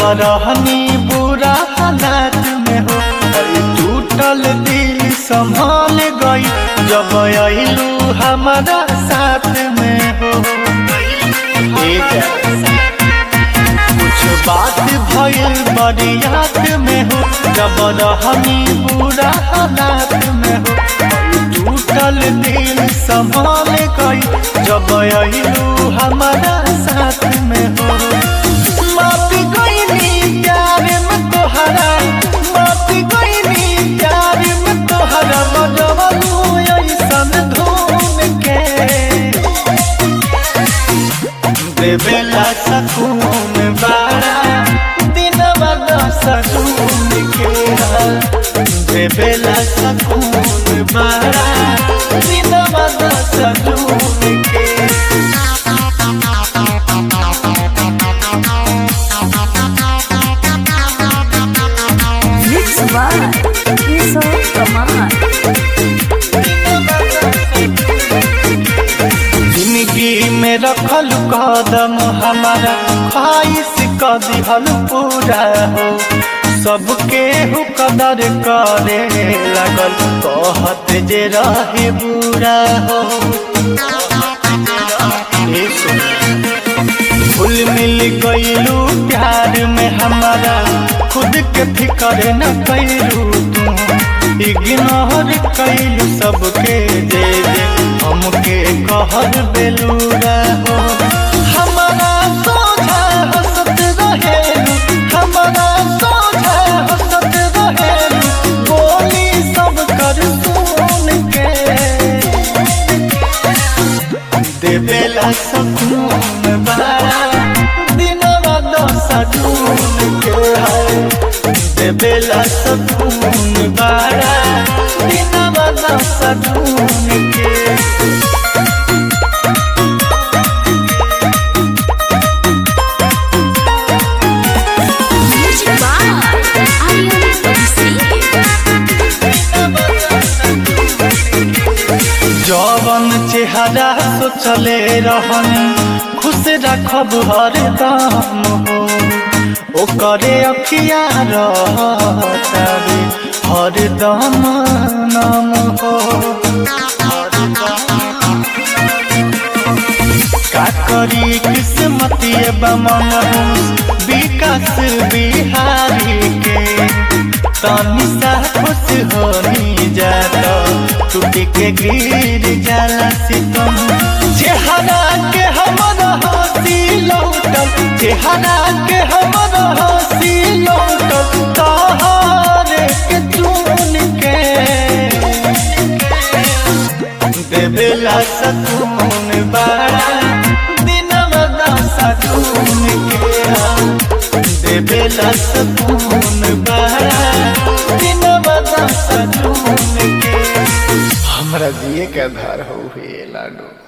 रहनी बुरा हालात में हो अरे टूटल दिल संभाल गई जब अइलू हमारा साथ में हो ए जा। कुछ बात भइल बड़ी याद में हो जब रहनी बुरा हालात में हो टूटल दिल संभाल गई जब अइलू हमारा साथ में हो माफी गईनी प्यार में तोहरा माफी गईनी प्यार में तोहरा बजवलू ऐसन धूम के देवेला सकून बारा दिन बदा सकून के देवेला सकून बारा दिन बदा सकून के Mix by Kishore Kumar. जिंदगी में रखल कदम हमारा ख्वाहिश क दिहल पूरा हो सबके हु कदर करे लगल कहत जे रहे बुरा हो ए सुन। घुल मिल गईलू प्यार में हमारा खुद के फिकर न कैलू तू इग्नोर कैलू सबके जे जे हमके कहर बेलूरा हो हमारा सोझा हंसत रहेलू हमारा सोझा हंसत रहेलू बोली सब कर सुन के देवेला सकून बारा दिनवा दशा ढूंढ के है देवेला सकून बारा दिनवा दशा ढूंढ के Mix by Aryan Singh. जवन चेहरा सोचले रहन खुश रखब हरदम हो ओकरे अखिया रहतारे हरदम नाम हो का करी किस्मतिए बमन विकास बिहारी के तनी सा खुश होनी जाता टूट के गिर जाला सितम चेहरा के हमर हंसी लौटल चेहरा के हमर हंसी लौटल तहारे के चुन के देवेला सकून बारा दिनवा दशा ढूंढ के देवेला सकून बारा दिनवा दशा ढूंढ के हमरा जिए के आधार हो लाडू